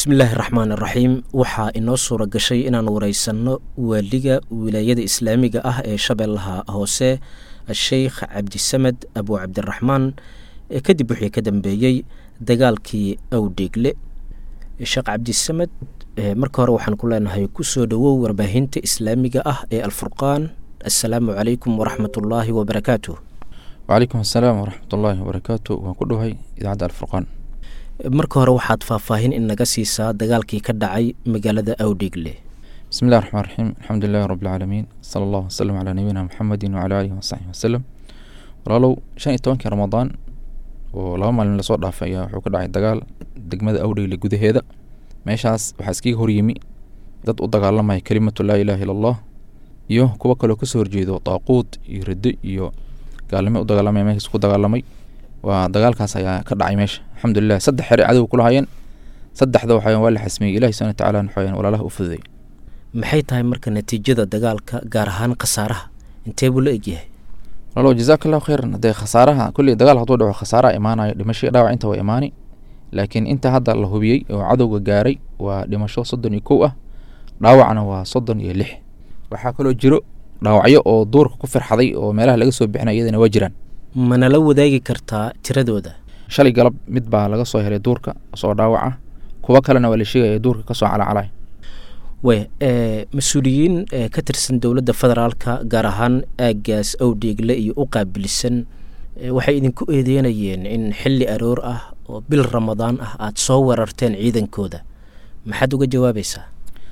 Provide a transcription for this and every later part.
bismillaahi raxmaan iraxiim waxaa inoo suura gashay inaan wareysanno waaliga wilaayada islaamiga ah ee shabeellaha hoose sheikh cabdisamed abu cabdiraxmaan kadib wixii ka dambeeyey dagaalkii awdheegle sheekh cabdisamed marka hore waxaan ku leenahay kusoo dhowow warbaahinta islaamiga ah ee alfurqaan assalaamu calaykum waraxmat ullaahi wabarakaatuh wacalaykum assalaam waraxmat ullaahi wabarakaatu waan ku dhowahay idaacadda alfurqaan marka hore waxaad faahfaahin in naga siisaa dagaalkii ka dhacay magaalada awdheegle bismi llahi raxmaan raxiim alxamdu lilahi rabbilcaalamiin sala allahu wasalam calaa nabiyina muxamedin wacala aalihi wasaxbihi wasalam walaalow shan iyo tobankii ramadaan oo laba maalin lasoo dhaafay ayaa wuxuu ka dhacay dagaal degmada awdheegle gudaheeda meeshaas waxaa iskaga horyimi dad u dagaalamaya kelimatu laa ilaha illa allah iyo kuwo kaloo kasoo horjeedo daaquud iyo riddo iyo gaalnimo u dagaalamaya meeshaas ku dagaalamay waa dagaalkaas ayaa ka dhacay meesha alxamdulilah saddex xere cadow kula hayeen saddexda waxayan waa la xasmiyey ilahi subana watacaala waxayan walaalaha u fududay maxay tahay marka natiijada dagaalka gaar ahaan khasaaraha intee buu la egyahay walaalow jazaaka allahu khayran haddee khasaaraha kulli dagaal hadduu dhaco khasaaraha imaanayo dhimasho dhaawac inta waa imaani laakiin inta hadda la hubiyey oo cadowga gaaray waa dhimasho soddon iyo kow ah dhaawacna waa soddon iyo lix waxaa kaloo jiro dhaawacyo oo duurka ku firxaday oo meelaha laga soo bixinay iyadana waa jiraan manala wadaagi kartaa tiradooda shalay galab mid baa laga soo helay duurka soo dhaawaca kuwo kalena waa la sheegaya duurka kasoo calacalay we mas-uuliyiin ka tirsan dowladda federaalka gaar ahaan aaggaas awdheegle iyo u qaabilsan waxay idinku eedeynayeen in xilli aroor ah oo bil ramadaan ah aada soo weerarteen ciidankooda maxaad uga jawaabaysaa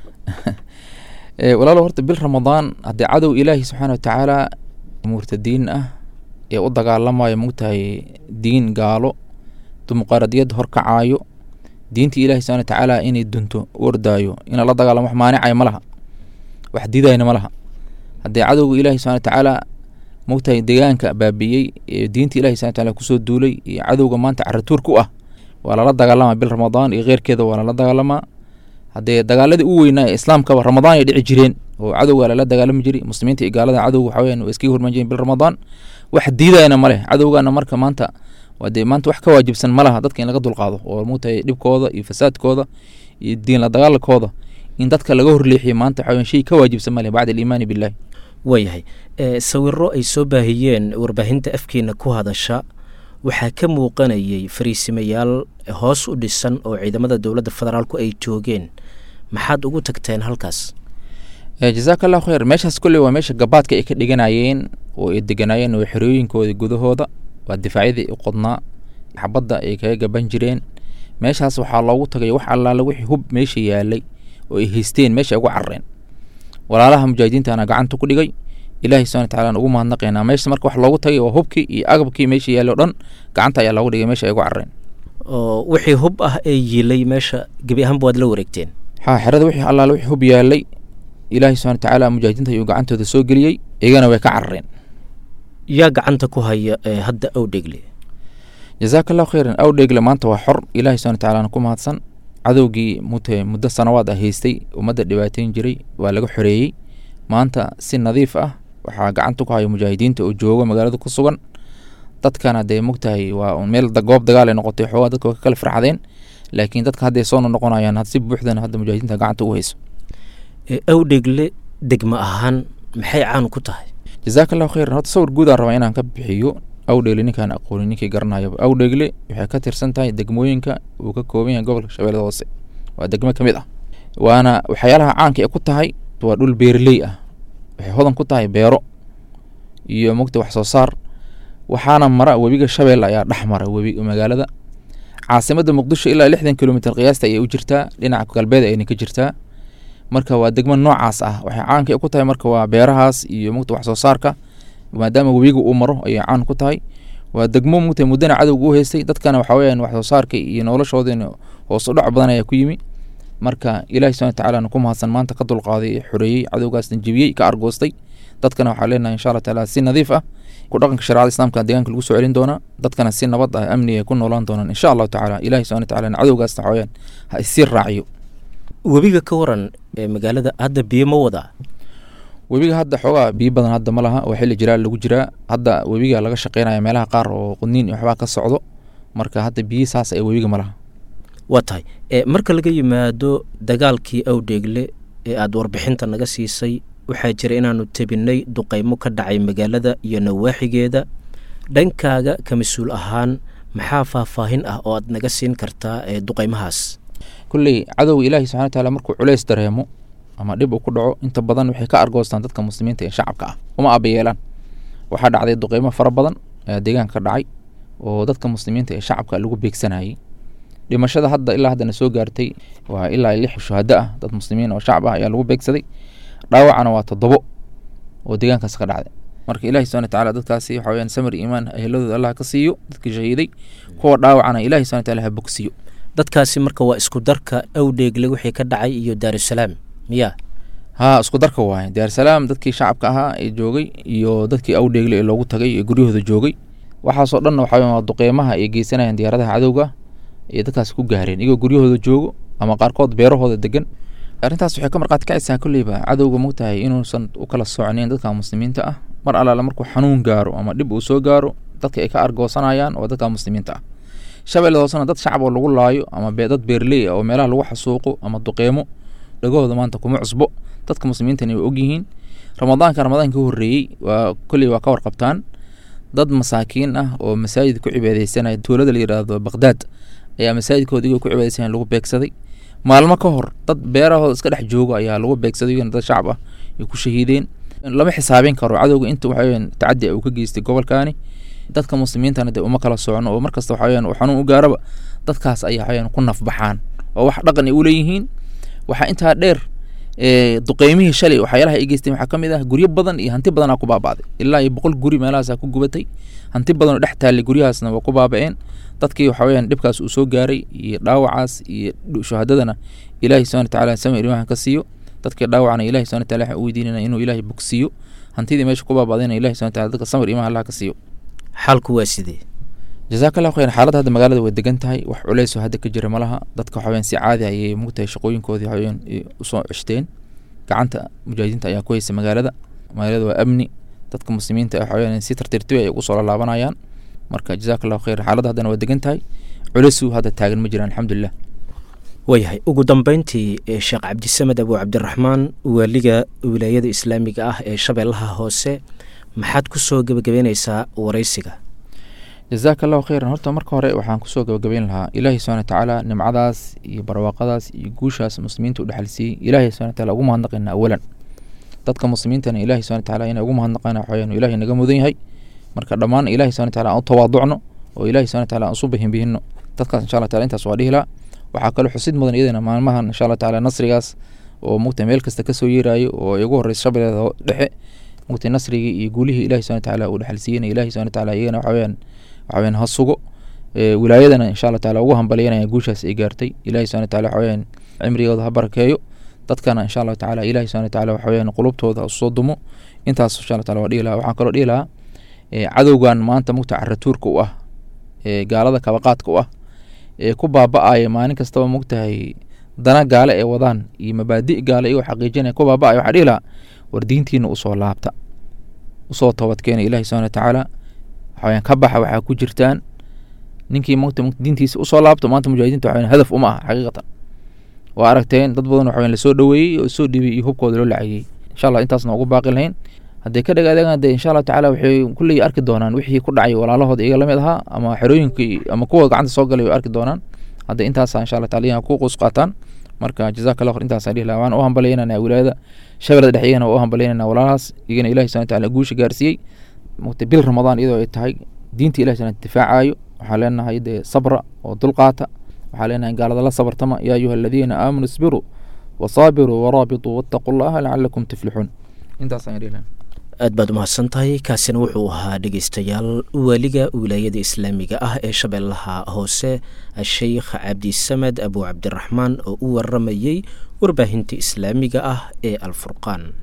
walaalo horta bil ramadaan haddii cadow ilaahi subxaana watacaala murtadiin ah ee u dagaalamayo mogtahay diin gaalo dimuqraadiyad horkacaayo diinta ilahi subana watacaala inay dunto u ordaayo ina la dagaalamo wax maanicaya ma laha wax didayna ma laha haddii cadowga ilahi subana watacaala mogtahay deegaanka baabiyey ee diinta ilahi subana wataala kusoo duulay iyo cadowga maanta caratuur ku ah waa lala dagaalamaa bil ramadaan iyo keyrkeeda waa lala dagaalamaa haddee dagaaladii u weynaa ee islaamkaba ramadaan ay dhici jireen oo cadowga lala dagaalami jiray muslimiinta iyo gaalada cadowga waxa weyan waa iskaga hormaan jireen bil ramadaan wax diidayana ma leh cadowgana marka maanta waa dee maanta wax ka waajibsan ma laha dadka in laga dulqaado oo mogtahay dhibkooda iyo fasaadkooda iyo diin la dagaalakooda in dadka laga horleexiyo maanta waxa weyan shay ka waajibsan ma leh bacda aliimaani billahi waayahay sawiro ay soo baahiyeen warbaahinta afkeena ku hadasha waxaa ka muuqanayay fariisimayaal hoos u dhisan oo ciidamada dowladda federaalku ay joogeen maxaad ugu tagteen halkaas jazaaka allahu khayr meeshaas kolley waa meesha gabaadka ay ka dhiganayeen oo ay deganaayeen oo xerooyinkooda gudahooda waa difaacyadii u qodnaa xabadda ay kaga gaban jireen meeshaas waxaa loogu tagay wax allaala wixii hub meesha yaalay oo ay haysteen meesha ay ugu carareen walaalaha mujaahidiintana gacanta ku dhigay ilaahay subana watacaala ugu mahadnaqaynaa meesha marka wax loogu tagay waa hubkii iyo agabkii meesha yaallay o dhan gacanta ayaa loogu dhigay meesha ay ugu carareen oo wixii hub ah ee yiilay meesha gebi ahaanba waad la wareegteen ha xerada wixii allaala wixii hub yaalay ilaahay subana watacaala mujaahidiinta ayuu gacantooda soo geliyey iyagana way ka carareen yaa gacanta ku haya hadda awdheegle jazaaka allahu khayran awdheegle maanta waa xor ilaahay subana watacaala ku mahadsan cadowgii mute muddo sanawaad ah haystay ummadda dhibaateyn jiray waa laga xoreeyey maanta si nadiif ah waxaa gacanta ku haya mujaahidiinta oo jooga magaalada ku sugan dadkana dee mogtahay waa meel goob dagaal ay noqotay xoogaa dadka waa ka kala farxadeen laakiin dadka hadday soo noqonayaan si buuxdana hadda mujaahidiinta gacanta ugu hayso awdheegle degmo ahaan maxay caan ku tahay jazaaka allahu khayran horta sawir guudaan rabaa inaan ka bixiyo awdheegle ninkaan aqoonin ninkii garanayaba awdheegle waxay ka tirsan tahay degmooyinka uu ka kooban yahay gobolka shabeellada hoose waa degmo ka mid ah waana waxyaalaha caanka ee ku tahay waa dhul beerley ah waxay hodan ku tahay beero iyo mogta wax soo saar waxaana mara webiga shabeelle ayaa dhex mara webi magaalada caasimadda muqdisho ilaa lixdan kilomitr qiyaasta ayay u jirtaa dhinaca galbeed ayna ka jirtaa marka waa degmo noocaas ah waxay caanka ku tahay marka waa beerahaas iyo mogta wax soo saarka maadaama webiga uu maro ayay caan ku tahay waa degmo mogta muddana cadowga u haystay dadkana waxa weyaan wax soo saarka iyo noloshoodina hoos u dhac badan ayaa ku yimi marka ilahi subana watacaala ku mahadsan maanta ka dulqaaday xoreeyey cadowgaasna jebiyey ka argoostay dadkana waxaa leenahay insha allah taala si nadiif ah ku dhaqanka sharecada islamka deegaanka lagu soo celin doonaa dadkana si nabad ah amni ay ku noolaan doonaan insha allahu tacaala ilahi subana watacaala cadowgaasna waxaweyaan ha isii raaciyo webiga ka waran ee magaalada hadda biyo ma wadaa webiga hadda xoogaa biyo badan hadda ma laha oo xilli jiraa lagu jiraa hadda webiga laga shaqeynaya meelaha qaar oo qudniin iyo waxbaa ka socdo marka hadda biyo saas ee webiga ma laha waa tahay marka laga yimaado dagaalkii awdheegle ee aada warbixinta naga siisay waxaa jira inaanu tebinay duqeymo ka dhacay magaalada iyo nawaaxigeeda dhankaaga ka mas-uul ahaan maxaa faahfaahin ah oo aad naga siin kartaa ee duqeymahaas kulley cadowga ilaahi subxana wataala markuu culeys dareemo ama dhib uu ku dhaco inta badan waxay ka argoostaan dadka muslimiinta ee shacabka ah uma abayeelaan waxaa dhacday duqeymo fara badan ayaa deegaanka ka dhacay oo dadka muslimiinta ee shacabka lagu beegsanayay dhimashada hadda ilaa haddana soo gaartay waa ilaa lix shuhado ah dad muslimiin oo shacab ah ayaa lagu beegsaday dhaawacana waa toddobo oo deegaankaas ka dhacday marka ilahi subana wataala dadkaasi waxa weyaan samir iimaan eheladooda allah ka siiyo dadkii shahiiday kuwa dhaawacana ilahi subana wataala ha bogsiyo dadkaasi marka waa isku darka awdheegle wixii ka dhacay iyo daarusalaam miya haa isku darka waaye daarusalaam dadkii shacabka ahaa ee joogay iyo dadkii awdheegle ee loogu tagay ee guryahooda joogay waxaasoo dhanna waxa waa duqeymaha ay geysanayaan diyaaradaha cadowga iyo dadkaasi ku gaareen iyagoo guryahooda joogo ama qaarkood beerahooda degan arrintaas waxay ka marqaati kacaysaa kolleyba cadowga mogtahay inuusan u kala socnayn dadka muslimiinta ah mar allaale markuu xanuun gaaro ama dhib uu soo gaaro dadka ay ka argoosanayaan waa dadka muslimiinta ah shabeelle hoosena dad shacab oo lagu laayo ama dad beerley ah oo meelaha lagu xasuuqo ama duqeemo dhagahooda maanta kuma cusbo dadka muslimiintana way ogyihiin ramadaanka ramadaanka ka horreeyey waa kolley waa ka warqabtaan dad masaakiin ah oo masaajid ku cibaadeysanaya tuulada la yidhaahdo baqdaad ayaa masaajidkooda igoo ku cibaadeysanaya lagu beegsaday maalmo ka hor dad beerahooda iska dhex joogo ayaa lagu beegsaday iyagana dad shacab ah ay ku shahiideen lama xisaabin karo cadowga inta waxaweyaan tacadi uu ka geystay gobolkaani dadka muslimiintana dee uma kala socno oo markasta waxaweyaan uu xanuun u gaaraba dadkaas ayaa waxaweyaan ku nafbaxaan oo wax dhaqan ay u leeyihiin waxaa intaa dheer duqeymihii shalay waxyaalaha ay geysteen waxaa ka mid ah guryo badan iyo hanti badanaa ku baaba'day ilaa iyo boqol guri meelahaasaa ku gubatay hanti badan oo dhex taallay guryahaasna waa ku baaba'een dadkii waxa weyaan dhibkaas uu soo gaaray iyo dhaawacaas iyo shuhadadana ilaahi subana watacaala samir imahan ka siiyo dadkii dhaawacna ilahi subana wataala waxaan u weydiinayna inuu ilaahay bogsiiyo hantidii meesha ku baaba'dayna ilahi subana wataala dadka samir imaha allah ka siiyo xaalku waa sidee jazaaka allahu khayr xaaladda hadda magaalada way degan tahay wax culeysoo hadda ka jira malaha dadka waxaweyaan si caadi ayay mugtahay shaqooyinkoodii waxaweyaan usoo ceshteen gacanta mujaahidiinta ayaa ku haysa magaalada magaalada waa amni dadka muslimiinta waxaweyaan si tartiirtibi ay ugu soo laalaabanayaan marka jazaaka allahu khayr xaaladda haddana waa degan tahay culeysuu hadda taagan ma jiraan alxamdulilah waayahay ugu dambeyntii sheekh cabdisamed abu cabdiraxmaan waaliga wilaayada islaamiga ah ee shabeellaha hoose maxaad ku soo gebagabeyneysaa wareysiga jazaaka allahu khayran horta marka hore waxaan kusoo gabagabeyn lahaa ilaahi subana watacaala nimcadaas iyo barwaaqadaas iyo guushaas muslimiinta u dhexalsiiyey ilahi subana wataala ugu mahadnaqayna awalan dadka muslimiintana ilahi subana wataala inay ugu mahadnaqayna waxaweyaan ilahi naga mudan yahay marka dhammaan ilahi subana wataala aan u tawaaducno oo ilahi subana wataala aan usu bihinbihino dadkaas insha allah taala intaas waa dhihi lahaa waxaa kaloo xusid mudan iyadana maalmahan insha allah taala nasrigaas oo mugta meel kasta kasoo yeerayo oo ay ugu horeysa shabeelada dhexe mugta nasrigii iyo guulihii ilahi subana wataala uu dhexalsiiyena ilahi subana wataala iyagana waxaweyaan waxaweyaan ha sugo wilaayadana insha allah taala ugu hambalyanaya guushaas ay gaartay ilahi subana wataala waxaweyaan cimrigooda ha barakeeyo dadkana insha allahu tacaala ilahi subana wataala waxaweyaan qulubtooda usoo dumo intaas insha allah taala waa dhihi lahaa waxaan kaloo dhihi lahaa cadowgan maanta mugta caratuurka u ah gaalada kabaqaadka u ah ee ku baaba-aya maalin kastaba mogtahay dana gaale ee wadaan iyo mabaadi gaale iyagoo xaqiijinaya ku baaba-aya waxaa dhihi lahaa war diintiina usoo laabta usoo toobadkeena ilahi subana watacaala waxaweyaan ka baxa waxaa ku jirtaan ninkii mota diintiisa usoo laabto maanta mujaahidiinta waxaweyan hadaf uma aha xaqiiqatan waa aragteen dad badan waxaweyan lasoo dhoweeyey oo soo dhibay iyo hubkooda loo lacagiyey insha allah intaasna ugu baaqi lahayn hadday ka dhagaadegaan dee insha allahu tacala waxay kulley arki doonaan wixii ku dhacay walaalahooda iyaga lamid ahaa ama xerooyinkii ama kuwa gacanta soo galay way arki doonaan hadda intaasa insha allah taala ku quus qaataan marka jazaka allah khayr intaasaan dhihi lahaa waan u hambalyaynana wilaayada shabeelada dhex iyagana waa u hambalyaynana walaalahaas iyagana ilahi subana wataala guusha gaarsiiyey mugta bil ramadaan iyadoo ay tahay diinta ilahi subana difaacayo waxaa leenahay dee sabra oo dulqaata waxaa leenahay gaalada la sabartama yaa ayuha aladiina aamanuu isbiruu wasaabiruu waraabituu wattaquu llaha lacalakum tuflixuun intaasaan dhihi lahaa aad baad umahadsan tahay kaasina wuxuu ahaa dhegeystayaal waaliga wilaayada islaamiga ah ee shabeellaha hoose sheikh cabdisamed abu cabdiraxmaan oo u waramayey warbaahinta islaamiga ah ee alfurqaan